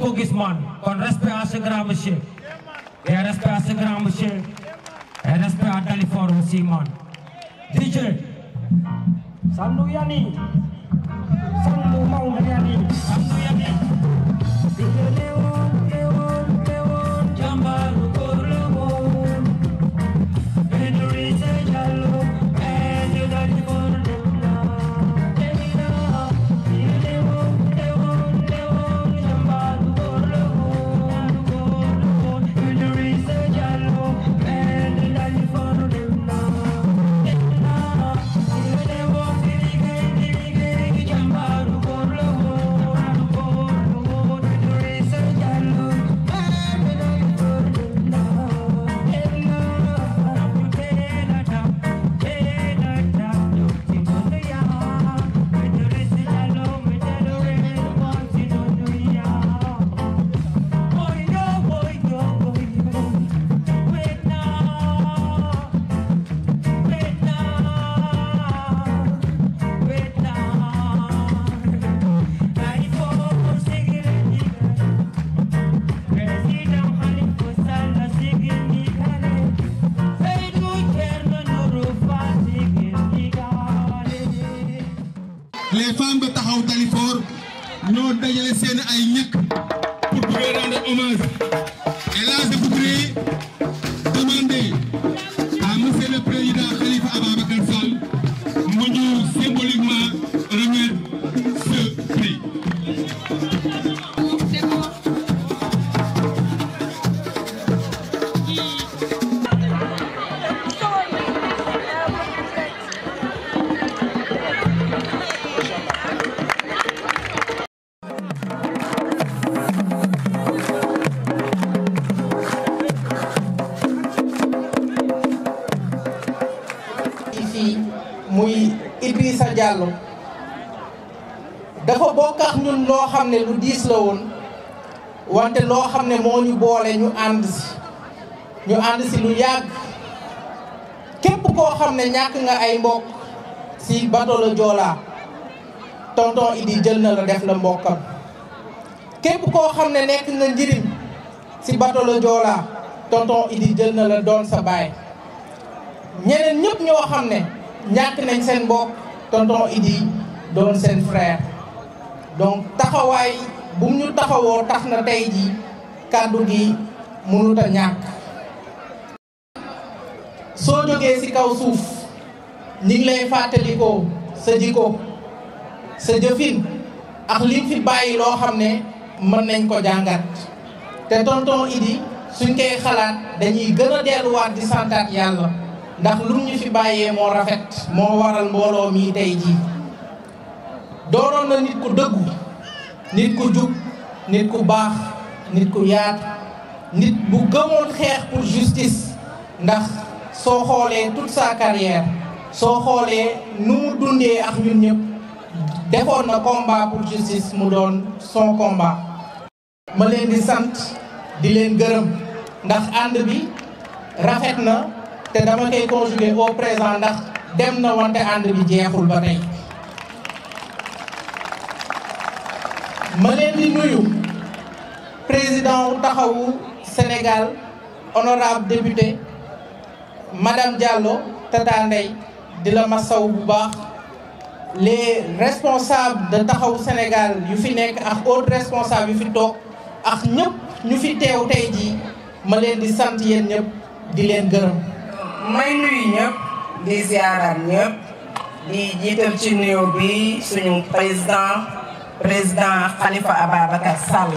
ko gis man kon respect à ce grand monsieur et respect à ce grand monsieur et respect à Dalifort aussi man DJ Sandu Yani Sandu Maodo Yani Sandu Yani DJ Leon Leon Leon Jambaru Korleon Idrissa Diallo and Dalifort Demna Demina DJ Leon Leon Leon Jambaru Korleon Korleon Idrissa Diallo and Dalifort Demna Demina DJ Leon Dirige Dirige Jambaru Korleon Korleon Idrissa Diallo and Dalifort Demna les femmes de taxaw Dalifort ñoo dajale seen ay ñëkk pour pouvoir rendre hommage et là je voudrais demander à monsieur le président Khalifa Ababacar Sall mu ñu symboliquement remettre ce prix. fii muy Idrissa Diallo dafa bokk ak ñun loo xam ne lu diis la woon wante loo xam ne moo ñu boole ñu ànd si ñu ànd si lu yàgg képp koo xam ne ñàkk nga ay mbokk si bateau la Joola tonton Idi jël na la def la mbokkam képp koo xam ne nekk nga njëriñ si bateau la Joola tonton Idi jël na la doon sa baay ñeneen ñëpp ñoo xam ne ñàkk nañ seen mbokk tonton Idi doon seen frère donc taxawaay bu mu ñu taxawoo tax na tey ji kàddu gi mënut a ñàkk soo jógee ci kaw suuf ñi ngi lay fàttalikoo sa jikko sa jëfin ak li fi bàyyi loo xam ne mën nañ ko jàngat te tonton Idi suñ koy xalaat dañuy gën a delluwaat di santaat yàlla ndax lu ñu fi bàyyee moo rafet moo waral mbooloo mii tey jii doonoon na nit ku dëggu nit ku jub nit ku baax nit ku yaatu nit bu gëmoon xeex pour justice ndax soo xoolee toute sa carrière soo xoolee nu mu dundee ak ñun ñëpp defoon na combat pour justice mu doon son combat ma leen di sant di leen gërëm ndax ànd bi rafet na te dama koy conjuguer au présent ndax dem na wante ànd bi jeexul ba tey ma leen di nuyu président wu taxawu Sénégal honorable député madame Diallo Tata Ndeye di la masaw bu baax les responsables de taxawu Sénégal yu fi nekk ak autres responsables yu fi toog ak ñëpp ñu fi teew tey jii ma leen di sant yéen ñëpp di leen gërëm may nuyu ñëpp di ziaral ñëpp di jiital ci nuyu bi suñu président président Khalifa Ababacar Sall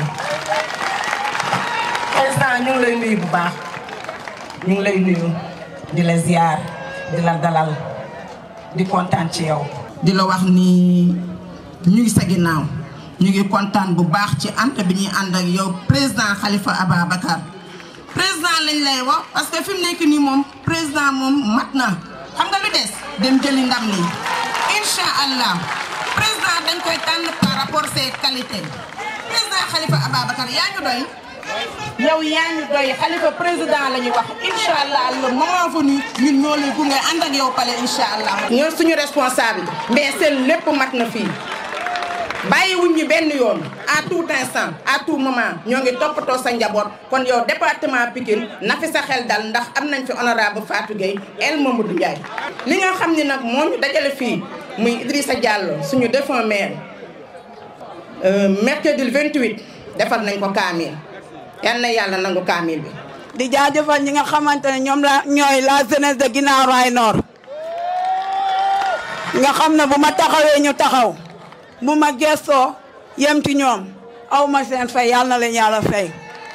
président ñu ngi lay nuyu bu baax ñu ngi lay nuyu di la ziar di la dalal di kontaan ci yow. di la wax ni ñu ngi sa ginnaaw ñu ngi kontaan bu baax ci ànd bi ñuy ànd ak yow président Khalifa Ababacar président lañ lay wax parce que fi mu nekk nii moom président moom mat na xam nga lu des dem jëli ndam li incha allah président dañ koy tànn par rapport ses qualités président Khalifa Ababacar yaa ñu doy yow yaa ñu doy Khalifa président la ñuy wax incha allah le moment venu ñun ñoo lay gunge ànd ak yow pale incha allah. ñoo suñu responsable mais seen lépp mat na fii bàyyiwuñ ñu benn yoon à tout instant à tout moment ñoo ngi toppatoo sa njaboot kon yow département Pikine na fi sa xel dal ndax am nañ fi honorable Fatou Gueye El Mamadou Ndiaye li nga xam ni nag moo ñu dajale fii muy Idrissa Diallo suñu défunt maire mercredi le 28 defal nañ ko kaamil yal na yàlla nangu kaamil bi di jaajëfal ñi nga xamante ne ñoom la ñooy la jeunesse de Guinaw Rails Nord nga xam ne bu ma taxawee ñu taxaw bu ma gestoo yem ci ñoom aw ma seen fay yàlla na leen yàlla fay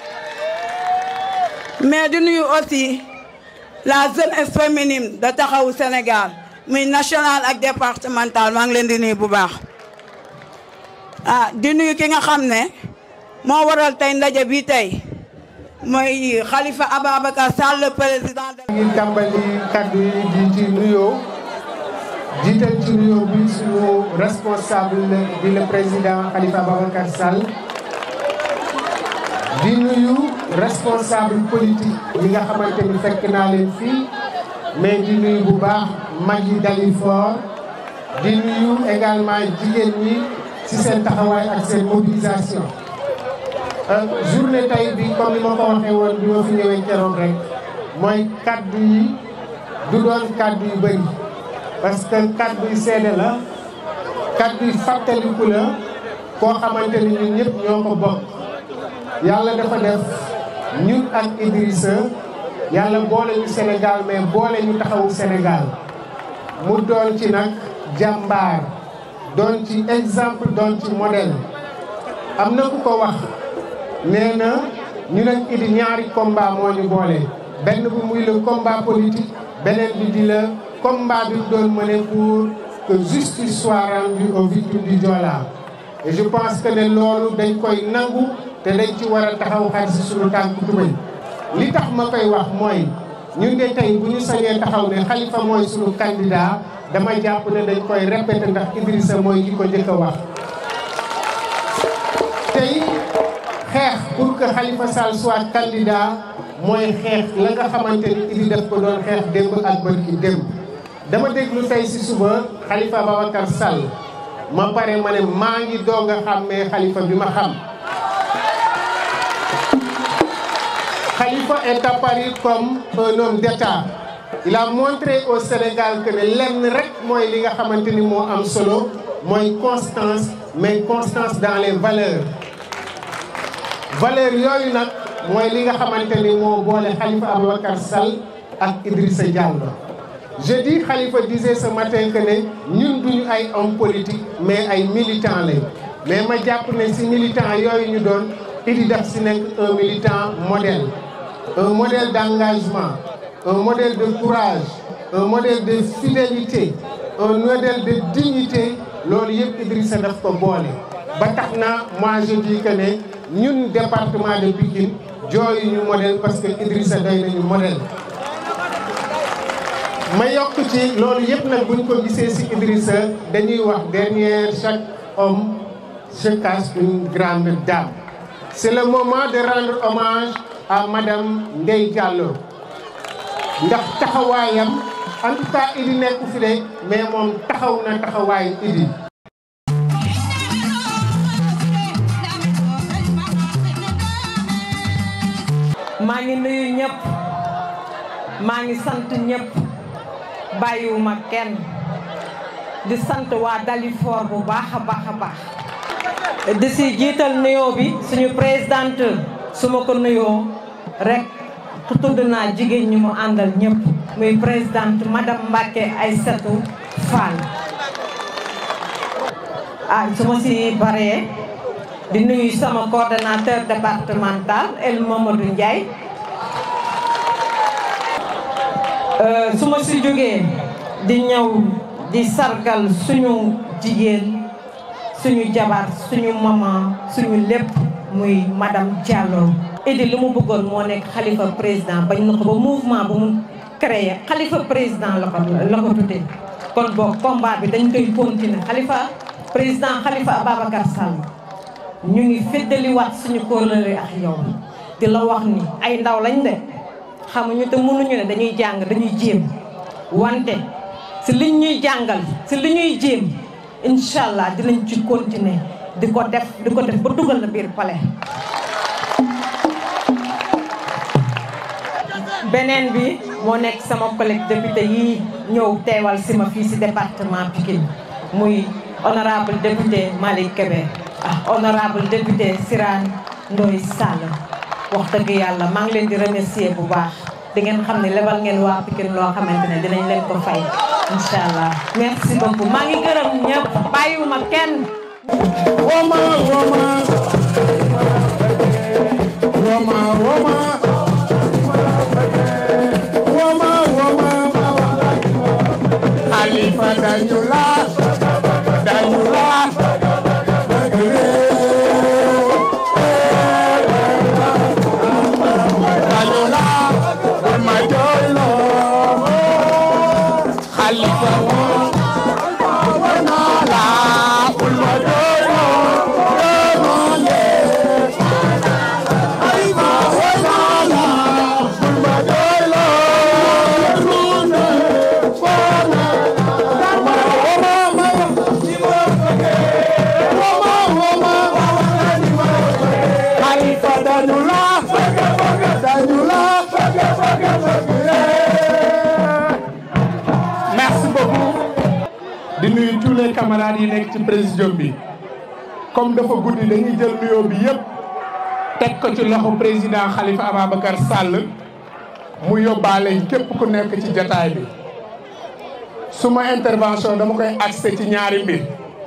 mais di nuyu aussi la jeunesse féminine de taxawu Sénégal muy national ak départemental maa ngi leen di nuyu bu baax ah di nuyu ki nga xam ne moo waral tey ndaje bi tey mooy Khalifa Ababacar Sall le président de ngi tàmbali kaddu yi di ci nuyoo jiital ci nuyoo bi suñu responsable di le président Khalifa Ababacar Sall di nuyu responsable politique yi nga xamante ni fekk naa leen fii mais di nuyu bu baax mag yi Dalifort di nuyu également jigéen ñi ci seen taxawaay ak seen mobilisation journée tey bi comme ni ma ko waxee woon bi ma fi ñëwee keroog rek mooy kaddu yi du doon kaddu yu bëri parce que kaddu yi seede la kaddu yi fàttaliku la koo xamante ni ñun ñëpp ñoo ko bokk yàlla dafa def ñun ak Idrissa yàlla boole ñu Sénégal mais boole ñu taxawu Sénégal mu doon ci nag jàmbaar doon ci exemple doon ci modèle am na ku ko wax nee na ñu nag idi ñaari combat moo ñu boole benn bi muy le combat politique beneen bi di la combat bi doon mené pour que justice soit rendue aux victimes du Joola et je pense que ne loolu dañ koy nangu te dañ ci war a taxaw xar si suñu tànk tubéy li tax ma koy wax mooy ñun de tey bu ñu sañee taxaw ne Khalifa mooy suñu candidat dama jàpp ne dañ koy répété ndax Idrissa mooy ki ko njëkk a wax tey xeex pour que Khalifa Sall soit candidat mooy xeex la nga xamante ni Idi def ko doon xeex démb ak bërki démb dama déglu tey si suba Khalifa Babacar Sall ma pare ma ne maa ngi doog a xàmmee Khalifa bi ma xam Khalifa est apparu comme un homme d'État il a montré au Sénégal que ne lenn rek mooy li nga xamante ni moo am solo mooy constance mais constance dans les valeurs valeurs yooyu nag mooy li nga xamante ni moo boole Khalifa Ababacar Sall ak Idrissa Diallo je dis Khalifa disait ce matin que ne ñun duñu ay homme politique mais ay militants lañ mais ma jàpp ne si militants yooyu ñu doon Idi daf si nekk un militant modèle un modèle d'engagement un modèle de courage un modèle de fidélité un modèle de dignité loolu yëpp Idrissa daf ko boole ba tax na moi je dis que ne ñun département de Pikine jooyu ñu modèle parce que Idrissa doy nañu modèle ma yokk ci loolu yëpp nag buñ ko gisee ci Idrissa dañuy wax derrière chaque homme se cache une grande dame c'est le moment de rendre hommage à madame Ndeye Diallo ndax taxawaayam en tout cas Idi nekku fi de mais moom taxaw na taxawaayu Idi maa ngi nuyu ñëpp maa ngi sant ñëpp bàyyiwuma kenn di sant waa Dalifort bu baax a baax a baax di si jiital nuyoo bi suñu présidente su ma ko nuyoo rek tudd naa jigéen ñi mu àndal ñëpp muy présidente madame Mbacke Aïssatou Fall ah su ma si baree di nuyu sama coordonnateur départemental El Mamadou Ndiaye su ma si jógee di ñëw di sargal suñu jigéen suñu jabar suñu maman suñu lépp muy madame Diallo Idi li mu bëggoon moo nekk xalifa président bañ na ko ba mouvement bu mu créé xalifa président la ko la ko tuddee kon boog combat bi dañ koy continuer xalifa président xalifa Ababacar Sall ñu ngi feddaliwaat suñu kóolare ak yow di la wax ni ay ndaw lañ de xamuñu te mënuñu ne dañuy jàng dañuy jéem wante si liñ ñuy jàngal si li ñuy jéem incha allah dinañ ci continuer di ko def di ko def ba dugal la biir palais beneen bi moo nekk sama collègue député yi ñëw teewal si ma fii si département Pikine muy honorable député Malick Kébé ah honorable député Sirane Ndoye Sall wax dëgg yàlla maa ngi leen di remercier bu baax di ngeen xam ne lebal ngeen waa Pikine loo xamante ne dinañ leen ko fay incha allah merci beaucoup maa ngi gërëm ñëpp bàyyiwuma kenn Woma woma woma woma woma woma Khalifa dañu la dañu la dañu la bul ma jooyloo Khalifa woo naa la bul ma jooyloo merci beaucoup di nuyu tous les camarades yi nekk ci présidium bi comme dafa guddi dañuy jël nuyoo bi yëpp teg ko ci loxo président Khalifa Ababacar Sall mu yóbbaale képp ku nekk ci jataay bi suma intervention dama koy axé ci ñaari mbir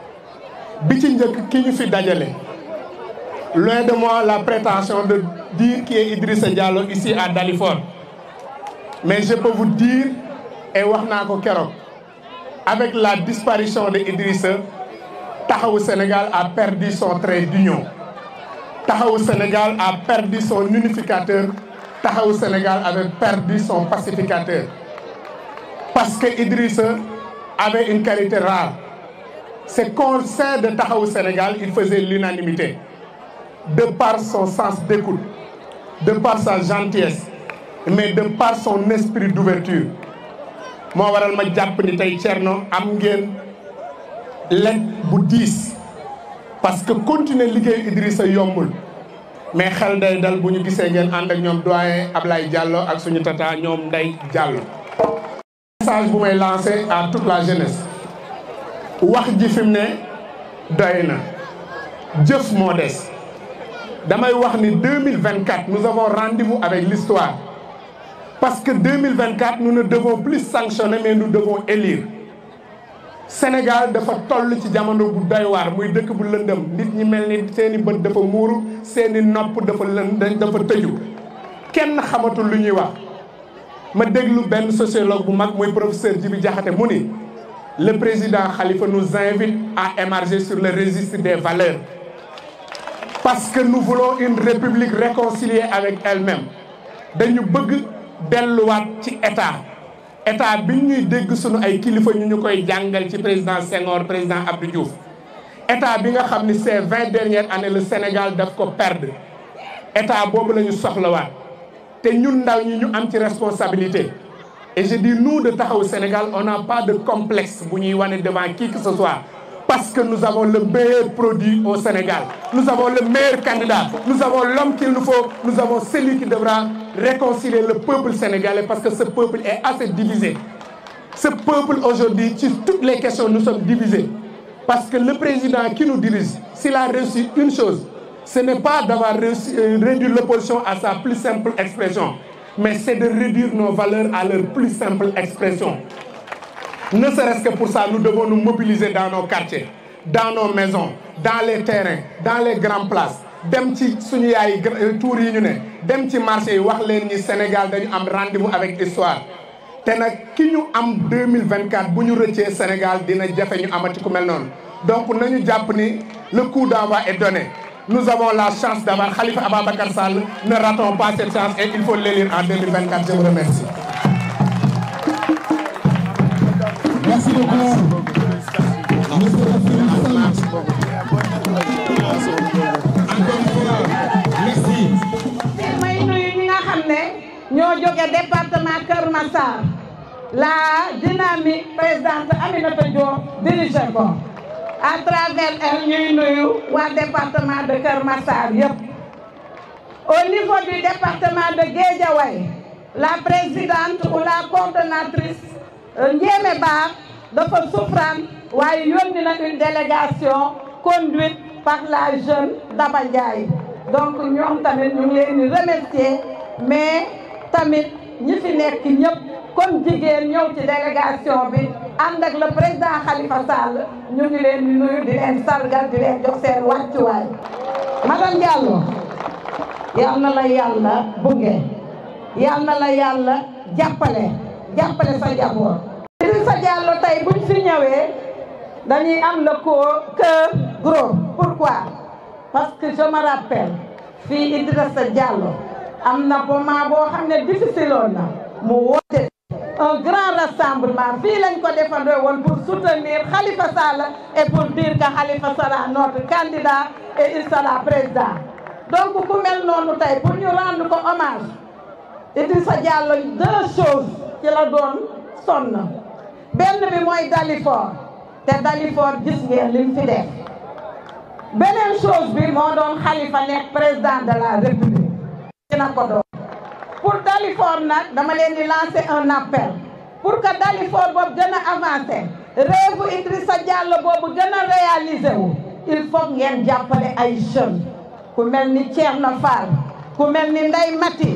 bi ci njëkk ki ñu fi dajale loin de moi la prétention de dire qui est Idrissa Diallo ici à Dalifort mais je peux vous dire et wax naa ko keroog avec la disparition de Idrissa Taxawu Sénégal a perdu son trait d'union Taxawu Sénégal a perdu son unificateur Taxawu Sénégal avait perdu son pacificateur parce que Idrissa avait une qualité rare c'est qu'au sein de Taxawu Sénégal il faisait l'unanimité de par son sens d'écoute de par sa gentillesse mais de par son esprit d'ouverture moo waral ma jàpp ni tey Thierno am ngeen lekk bu diis parce que continuer liggéey Idrissa yombul mais xel day dal bu ñu gisee ngeen ànd ak ñoom doyen Ablaye Diallo ak suñu tata ñoom Ndeye Diallo. message bu may lancé à toute la jeunesse wax ji fi mu ne doy na jëf moo des damay wax ni 2024 nous avons rendez-vous avec l'histoire parce que 2024 nous ne devons plus sanctionner mais nous devons élire Sénégal dafa toll ci jamono bu doy waar muy dëkk bu lëndëm nit ñi mel ni seeni bët dafa muuru seeni nopp dafa lënd dafa tëju kenn xamatul lu ñuy wax ma déglu benn sociologue bu mag muy professeur Djibi Diakhaté mu ni le président Khalifa nous invite à émarger sur le registre des valeurs parce que nous voulons une république réconciliée avec elle-même dañu bëgg delluwaat ci état état bi ñuy dégg sunu ay kilifa ñu ñu koy jàngal ci président Senghor président Abdou Diouf état bi nga xam ni ces vingt dernières années le Sénégal daf ko perdre état boobu la ñu soxlawaat te ñun ndaw ñi ñu am ci responsabilité et je dis nous de Taxawu Sénégal on n'a pas de complexe bu ñuy wane devant qui que ce soit parce que nous avons le meilleur produit au Sénégal nous avons le meilleur candidat nous avons l'homme qu'il nous faut nous avons celui qui devra réconcilier le peuple sénégalais parce que ce peuple est assez divisé ce peuple aujourd'hui sur toutes les questions nous sommes divisés parce que le président qui nous dirige s'il a réussi une chose ce n'est pas d'avoir réussi euh, réduit l'opposition à sa plus simple expression mais c'est de réduire nos valeurs à leur plus simple expression ne serait-ce que pour ça nous devons nous mobiliser dans nos quartiers dans nos maisons dans les terrains dans les grandes places dem ci suñu yaay tour yi ñu ne dem ci marché yi wax leen ni Sénégal dañu am rendez-vous avec histoire te nag ki ñu am 2024 bu ñu rëccee Sénégal dina jafe ñu amati ku mel noonu donc nañu jàpp ni le coup d'envoi est donné nous avons la chance d'avoir Khalifa Ababacar Sall ne ratons pas cette chance et il faut l'élire en 2024 je vous remercie Merci beaucoup. Monsieur le Président. Encore une fois, merci. may nuyu ñi nga xam ne ñoo jóge département Kër Massar la dynamique présidente Aminata Diop dirigé ko à travers elle ñuy nuyu waa département de Kër Massar yëpp au niveau du département de Guédiawaye la présidente ou la coordonnatrice Ndiémé Ba dafa souffrant waaye yónni na une délégation conduite par la jeune Daba Ndiaye donc ñoom tamit ñu ngi leen di remercier mais tamit ñi fi nekk ñëpp comme jigéen ñëw ci délégation bi ànd ak le président Khalifa Sall ñu ngi leen di nuyu di leen sargal di leen jox seen wàccuwaay madame Diallo yal na la yàlla bunge yal na la yàlla jàppale jàppale sa jaboot Idrissa Diallo tey buñ fi ñëwee dañuy am le cœur gros pourquoi parce que je me rappelle fii Idrissa Diallo am na moment boo xam ne difficile woon na mu woote un grand rassemblement fii lañ ko defandoo woon pour soutenir Khalifa Sall et pour dire que Khalifa sera notre candidat et il sera président donc ku mel noonu tey pour ñu rendre ko hommage Idrissa Diallo deux choses ci la doon sonn benn bi mooy Dalifort te Dalifort gis ngeen lim fi def beneen chose bi moo doon Khalifa nekk président de la République dina ko doon pour Dalifort nag dama leen di lancer un appel pour que Dalifort boobu gën a avancé rêve Idrissa Diallo boobu gën a réaliser wu il faut ngeen jàppale ay jeunes ku mel ni Thierno Fall ku mel ni Ndeye Mati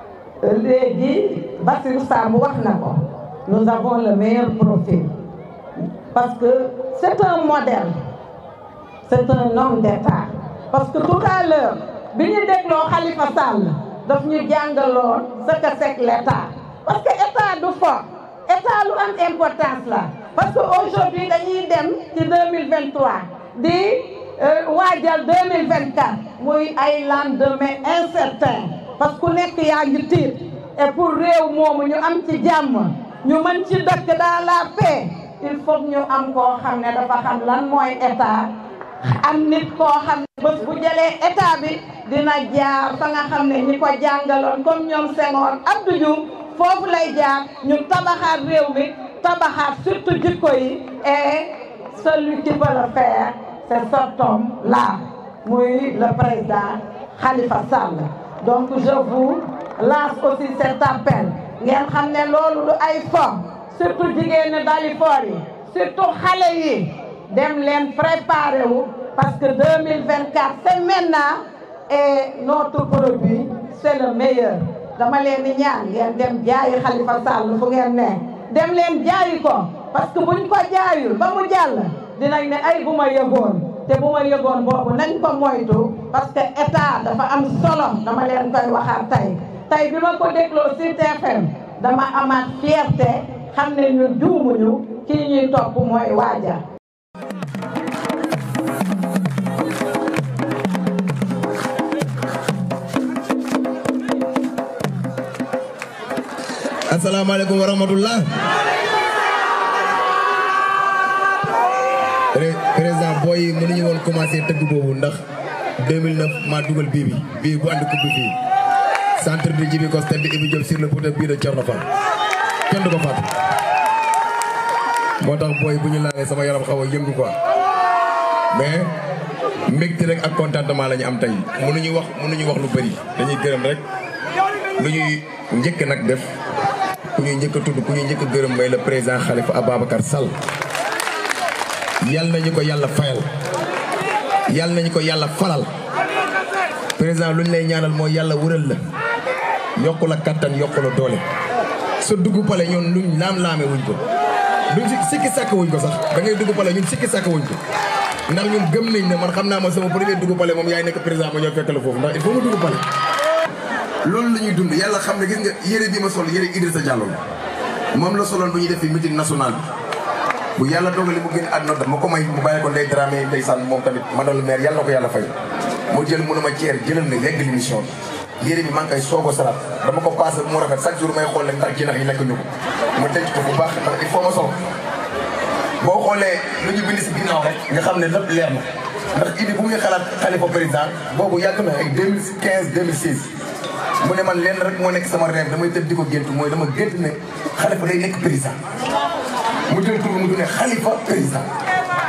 léegi Bassirou Samb wax na ko nous avons le meilleur profil parce que c'est un modèle c'est un homme d'État parce que tout à l'heure bi ñu dégloo Khalifa Sall daf ñu jàngaloon ce que c'est l'État parce que État du fo État lu am importance la parce que aujourd'hui dañuy dem ci 2023 di waajal 2024 muy ay lendemain incertain parce que ku nekk yaa ngi tiit et pour réew moomu ñu am ci jàmm ñu mën ci dëkk dans la paix il faut ñu am koo xam ne dafa xam lan mooy état am nit koo xam ne bés bu jëlee état bi dina jaar fa nga xam ne ñi ko jàngaloon comme ñoom Senghor Abdou Diouf foofu lay jaar ñu tabaxaat réew mi tabaxaat surtout jikko yi et celui qui peut le faire c'est cet homme-là muy le président Khalifa Sall donc je vous lance aussi cet appel ngeen xam ne loolu lu ay fo surtout jigéen ñi Dalifort yi surtout xale yi dem leen préparer wu parce que 2024 c'est maintenant et notre produit c'est le meilleur dama leen di ñaan ngeen dem jaayi Khalifa Sall fu ngeen ne dem leen jaayi ko parce que buñ ko jaayul ba mu jàll dinañ ne ay bu ma yëgoon te bu ma yëgoon boobu nañ ko moytu parce que état dafa am solo dama leen koy waxaat tey tey bi ma ko dégloo ci TFM dama amaat fierté xam ne ñu juumuñu kii ñuy topp mooy waaja asalaamaaleykum wa rahmatullah président booy yi mënuñu woon commencé tëgg boobu ndax 2009 maa dugal bii bi bii bu andi coupe bi fii centre de Djibi Kos stade Ibi Diop sur le poteau bii de Thierno Fall kenn du ko fàtte moo tax booy bu ñu laalee sama yaram xaw a yëngu quoi mais mbégte rek ak contentement la ñu am tey mënuñu wax mënuñu wax lu bëri dañuy gërëm rek lu ñuy njëkk nag def ku ñuy njëkk a tudd ku ñuy njëkk a gërëm mooy le président Khalifa Ababacar Sall yal nañu ko yàlla fayal yal nañu ko yàlla falal président lu ñu lay ñaanal mooy yàlla wëral la yokku la kattan yokku la doole sa dugg pale ñun luñ laam-laame wuñ ko duñ si sikki sàkk wuñ ko sax da ngay dugg pale ñun sikki sàkk wuñ ko ndax ñun gëm nañ ne man xam naa ma sama premier dugg pale moom yaay nekk président ma ñëw fekk la foofu ndax il faut ma dugg pale loolu la ñuy dund yàlla xam ne gis nga yére bi ma sol yére Idrissa Diallo moom la soloon bu ñuy def fi meeting national bi bu yàlla dogali mu génn àdduna dama ko may mu bàyyi ko ndey Dramé ndeysaan moom tamit madame le maire yàlla na ko yàlla fay mu jël mënu ma ceer jëlal na yegg l'émission bi yére bi maa ngi koy soog a salaat dama ko passé mu rafet chaque jour may xool leen ndax jinax yi lekk ñu ko ma denc ko bu baax ndax il faut ma sol boo xoolee lu ñu bind si ginnaaw rek nga xam ne lépp leer na ndax idi bu muy xalaat Khalifa président boobu yàgg na ay 2015 2016 mu ne man lenn rek moo nekk sama rêve damay tëdd di ko gént mooy dama gént ne Khalifa day nekk président mu jël tur mu ne Khalifa président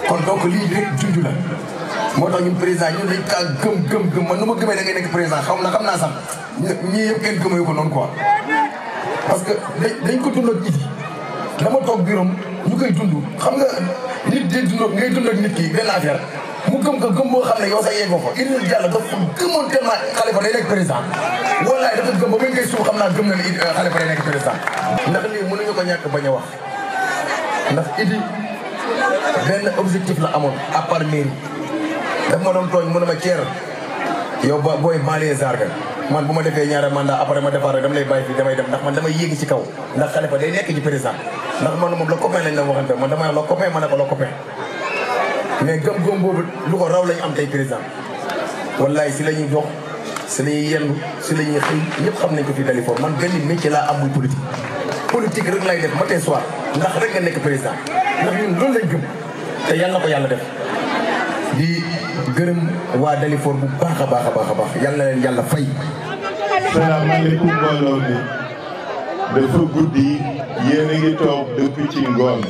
kon donc lii rek junj la moo tax ñun président ñun dañ kaa gëm gëm gëm man nu ma gëmee da ngay nekk président xam na xam naa sax ñii yëpp kenn gëmee ko noonu quoi parce que dañ dañ ko dund ak Idi dama toog biirom ñu koy dund xam nga nit di dund ngay dund ak nit ki benn affaire mu gëm ko gëm boo xam ne yow sax yeggoo ko Idrissa Diallo dafa gëmoon tellement Khalifa day nekk président wallaay dafa gëm ba muy ngay suuf xam naa gëm na ne Khalifa day nekk président ndax lii mënuñu ko ñàkk bañ a wax ndax Idi benn objectif la amoon à part mairie daf ma doon tooñ mu ne ma ceer yow ba booy banlieue zarga man bu ma defee ñaari mandat après ma defaat rek dama lay bàyyi fii damay dem ndax man damay yéegi ci kaw ndax Khalifa day nekk ci président ndax man moom la copain lañ la waxante man dama la copain ma ne ko la copain mais gëm-gëm boobu lu ko raw lañu am tey président wallaay si la ñuy dox si la ñuy yendu si la ñuy xëy ñëpp xam nañ ko fii Dalifort man benn métier laa am muy politique politique rek lay def matin soir ndax rek nga nekk président ndax ñun loolu lañ gëm te yàlla na ko yàlla def di gërëm waa Dalifort bu baax a baax a baax a baax yàlla na leen yàlla fay salaamaaleykum mbooloo mi dafa guddi yéen a ngi toog depuis ci ngoon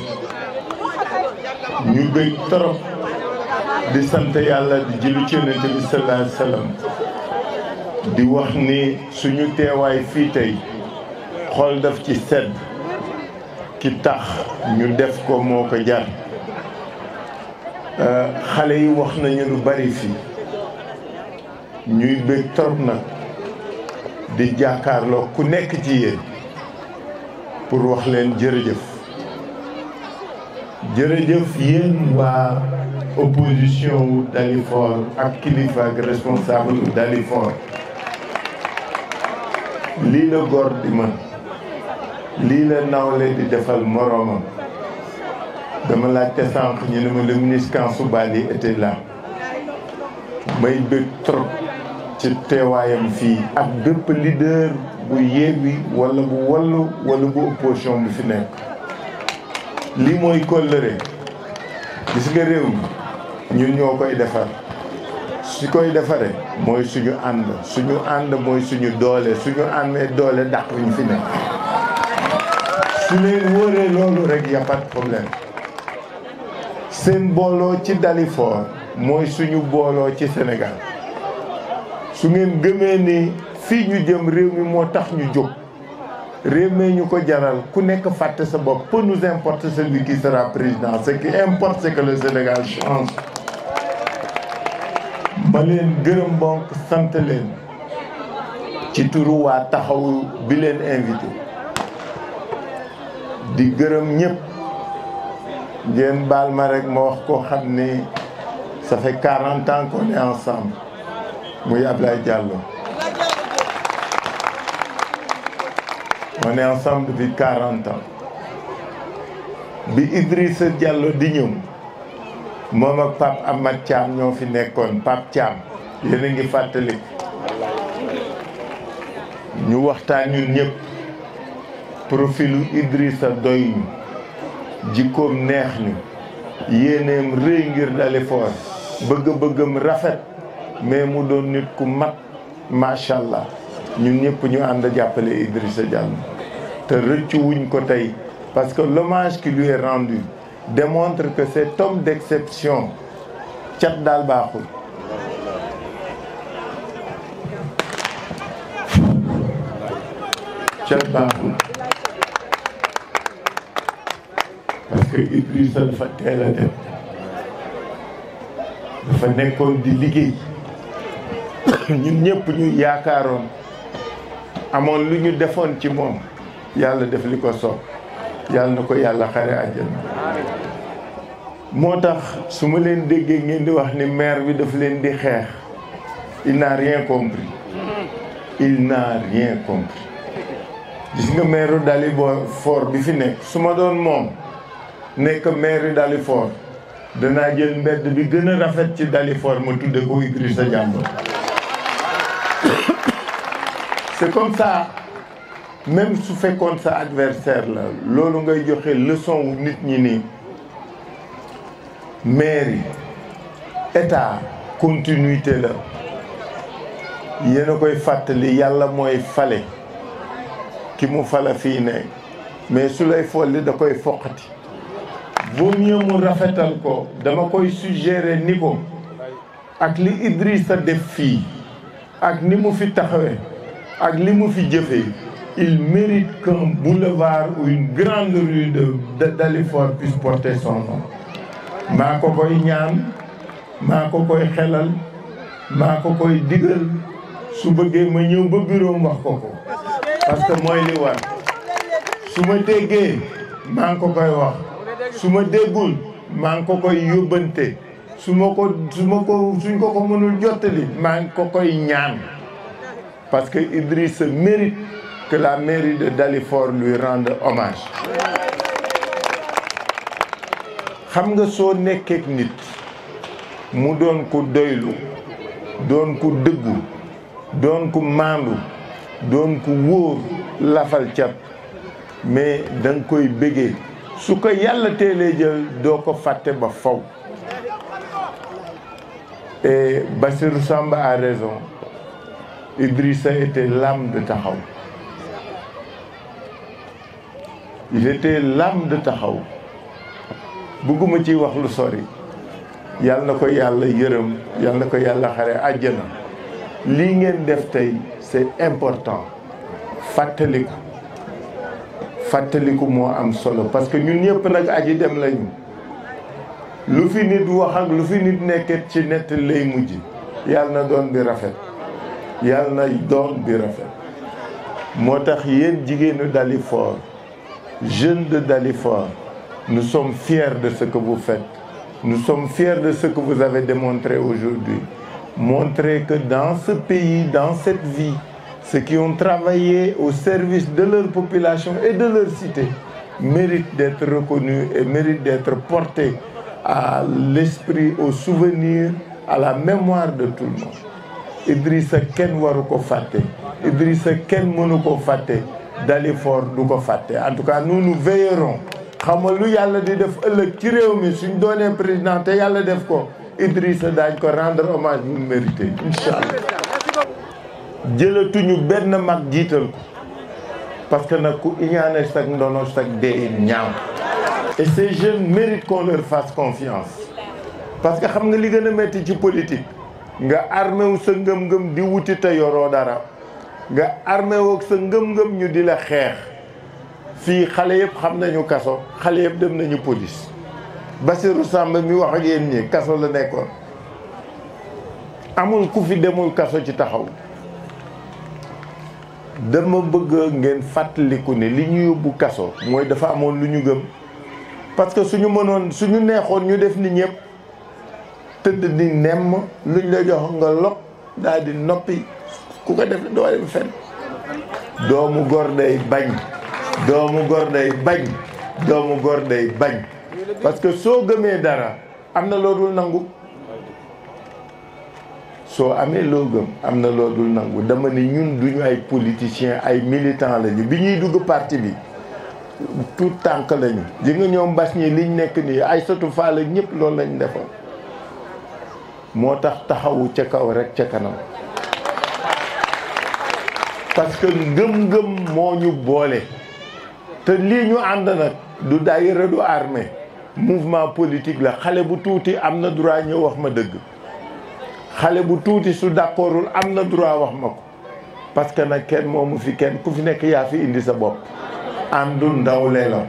ñu bëgg torop di sant yàlla di jëlu ci yonent bi sallallahu alayhi wa sallam di wax ni suñu teewaay fii tey xol daf ci sedd ki tax ñu def ko moo ko jar xale yi wax nañu lu bari fii ñuy bëgg torop nag di jàkkaarloo ku nekk ci yéen pour wax leen jërëjëf jërëjëf yéen waa opposition wu Dalifort ak kilifa ak responsable wu Dalifort lii la góor di mën lii la nawle di defal moroomam dama laajte sànq ñu ne ma le ministre Kansoubali était là may bëgg trop ci teewaayam fii ak bépp leader bu Yewwi wala bu Wallu wala bu opposition bu fi nekk lii mooy kóllëre gis nga réew mi ñun ñoo koy defar su koy defaree mooy suñu ànd suñu ànd mooy suñu doole suñu àndee doole dàq ñu fi nekk su leen wóoree loolu rek y a pas de problème seen booloo ci Dalifort mooy suñu booloo ci Sénégal su ngeen gëmee ni fii ñu jëm réew mi moo tax ñu jóg réew mi ñu ko jaral ku nekk fàtte sa bopp peu nous importe celui qui sera président ce qui importe c'est que le Sénégal change ma leen gërëm bonk sant leen ci turu waa taxawu bi leen invité di gërëm ñëpp ngeen baal ma rek ma wax koo xam ni ça fait 40 ans qu'on est ensemble muy Ablaye Diallo on est ensemble depuis 40 ans bi Idrissa Diallo di ñëw moom ak Pape Amath Thiam ñoo fi nekkoon Pape Thiam yéen a ngi fàttali ñu waxtaan ñun ñëpp profilu Idrissa doy ñu jikkoom neex ñu yéeneem rëy ngir Dalifort bëgg-bëggam rafet mais mu doon nit ku mat macha allah ñun ñëpp ñu ànd jàppale Idrissa Diallo te rëccu wuñ ko tey parce que l'hommage qui lui est rendu démontre que cet homme d'exception cat daal baaxul cat baaxul parce que Idrissa dafa teel a dem dafa nekkoon di liggéey ñun ñëpp ñu yaakaaroon amoon lu ñu defoon ci moom yàlla def li ko soob yàlla na ko yàlla xare àjjana moo tax su ma leen déggee ngeen di wax ni maire bi daf leen di xeex il n'a rien compris il n'a rien compris gis nga maire Dalifort bi fi nekk su ma doon moom nekk maire Dalifort danaa jël mbedd bi gën a rafet ci Dalifort ma tudde ko Idrissa Diallo c'est comme ça même su fekkoon sa adversaire la loolu ngay joxe leçon wu nit ñi nii mairie état continuité la yéen a koy fàttali yàlla mooy fale ki mu fala fii ne mais su lay folli da koy foqati vaut mieux mu rafetal ko dama koy suggérer ni ko ak li Idrissa def fii ak ni mu fi taxawee ak li mu fi jëfee il mérite qu'un boulevard ou une grande rue de de Dalifort puisse porter son nom maa ko koy ñaan maa ko koy xelal maa ko koy digal su bëggee ma ñëw ba bureau wax ko ko parce que mooy li war su ma déggee maa ngi ko koy wax su ma déggul maa ngi ko koy yóbbante su ma ko su ma ko suñ ko ko mënul jottali maa ngi ko koy ñaan parce que Idriss mérite que la mairie de Dalifort lui rende hommage xam nga soo nekkeek nit mu doon ko doylu doon ko dëggu doon ko maandu doon ko wóor lafal cat mais da nga koy bëggee su ko yàlla teelee jël doo ko fàtte ba faw et Bassirou Samba a raison Idrissa était l'âme de Taxaw il était l'âme de Taxaw bëgguma ci wax lu sori yàlla na ko yàlla yërëm yàlla na ko yàlla xare àjjana lii ngeen def tey c'est important fàttaliku fàttaliku moo am solo parce que ñun ñëpp nag aji dem lañu lu fi nit wax ak lu fi nit nekket ci nett lay mujj yàlla na doon bi rafet yàlla na doon bi rafet moo tax yéen jigéenu Dalifort jeunes de Dalifort nous sommes fiers de ce que vous faites nous sommes fiers de ce que vous avez démontré aujourd'hui montrer que dans ce pays dans cette vie ceux qui ont travaillé au service de leur population et de leur cité méritent d'être reconnus et méritent d'être portés à l'esprit, au souvenir, à la mémoire de tout le monde. Idrissa kenn waru ko fàtte Idrissa kenn mënu ko fàtte Dalifort du ko fàtte en tout cas nous nous veillerons xam nga lu yàlla di def ëllëg ci réew mi suñ doonee président te yàlla def ko Idrissa daañ ko rendre hommage bu mérité incha allah jëlatuñu benn mag jiital ko parce que nag ku iñaane sag ndono sag dee ñaaw et ces jeunes méritent qu'on leur fasse confiance parce que xam nga li gën a métti ci politique nga armé wu sa ngëm-ngëm di wuti te yoroo dara nga armé wu sa ngëm-ngëm ñu di la xeex fii xale yëpp xam nañu kaso xale yëpp dem nañu police Bassirou Samba mi wax ak yéen ñi kaso la nekkoon amul ku fi demul kaso ci taxaw dama bëgg ngeen fàttaliku ne li ñu yóbbu kaso mooy dafa amoon lu ñu gëm parce que suñu mënoon suñu neexoon ñu def ni ñëpp tëdd di nemm luñ la jox nga lok daal di noppi ku ko def doo dem fen doomu gor day bañ doomu gor day bañ doomu gor day bañ parce que soo gëmee dara am na loo dul nangu soo amee loo gëm am na loo dul nangu dama ni ñun duñu ay politiciens ay militants lañu bi ñuy dugg parti bi tout tànk lañu ji nga ñoom mbas ñi liñ nekk nii ay sotu faala ñëpp loolu lañ defoon moo tax taxawu ca kaw rek ca kanam parce que ngëm-ngëm moo ñu boole te lii ñu ànd nag du daayira du armée mouvement politique la xale bu tuuti am na droit ñëw wax ma dëgg xale bu tuuti su d'accordul am na droit wax ma ko parce que nag kenn moomu fi kenn ku fi nekk yaa fi indi sa bopp àndu ndawle la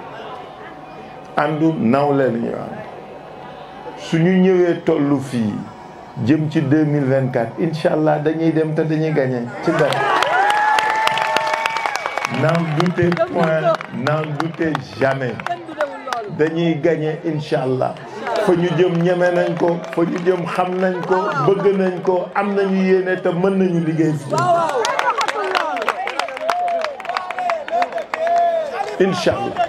àndu nawle la ñu ànd suñu ñëwee tollu fii jëm ci 2024 incha allah dañuy dem te dañuy gagné ci dara n'en doutez point n'en doutez jamais dañuy gagné incha allah fa ñu jëm ñeme nañ ko fa ñu jëm xam nañ ko bëgg nañ ko am nañu yéene te mën nañu liggéey fii incha allah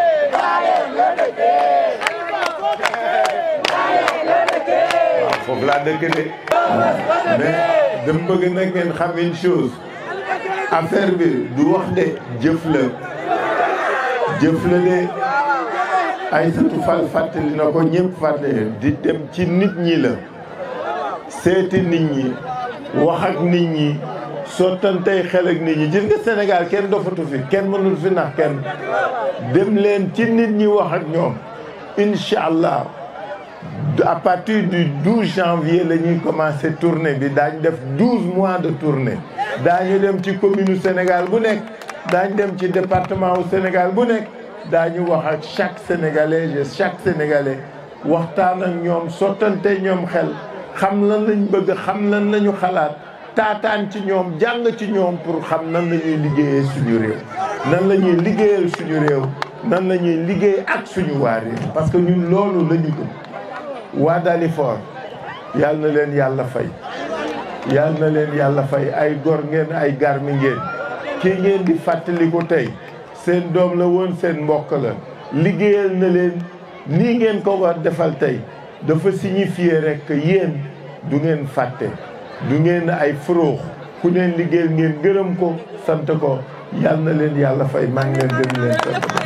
waaw foofu laa dëkk de mais dama bëgg nag ngeen xam une chose affaire bi du wax de jëf la jëf la de ay satu fal fàttali na ko ñëpp fàttali di dem ci nit ñi la seeti nit ñi wax ak nit ñi sottantey xel ak nit ñi gis nga Sénégal kenn dofatu fi kenn mënul fi nax kenn dem leen ci nit ñi wax ak ñoom incha allah à partir du 12 janvier la ñuy commencé tournée bi daañu def 12 mois de tournée daañu dem ci commune Sénégal bu nekk daañu dem ci département wu Sénégal bu nekk daañu wax ak chaque sénégalais et chaque sénégalais waxtaan ak ñoom sottante ñoom xel xam lan lañ bëgg xam lan lañu xalaat taataan ci ñoom jàng ci ñoom pour xam nan la ñuy liggéeyee suñu réew nan la ñuy liggéeyal suñu réew nan la ñuy liggéey ak suñu waa réew parce que ñun loolu la ñu gëm waa Dalifort yal na leen yàlla fay yal na leen yàlla fay ay gor ngeen ay garmi ngeen kii ngeen di fàttaliku tey seen doom la woon seen mbokk la liggéeyal na leen nii ngeen ko war defal tey dafa signifier rek que yéen du ngeen fàtte du ngeen ay furoox ku neen liggéeyal ngeen gërëm ko sant ko yal na leen yàlla fay maa ngi leen gërëm leen sant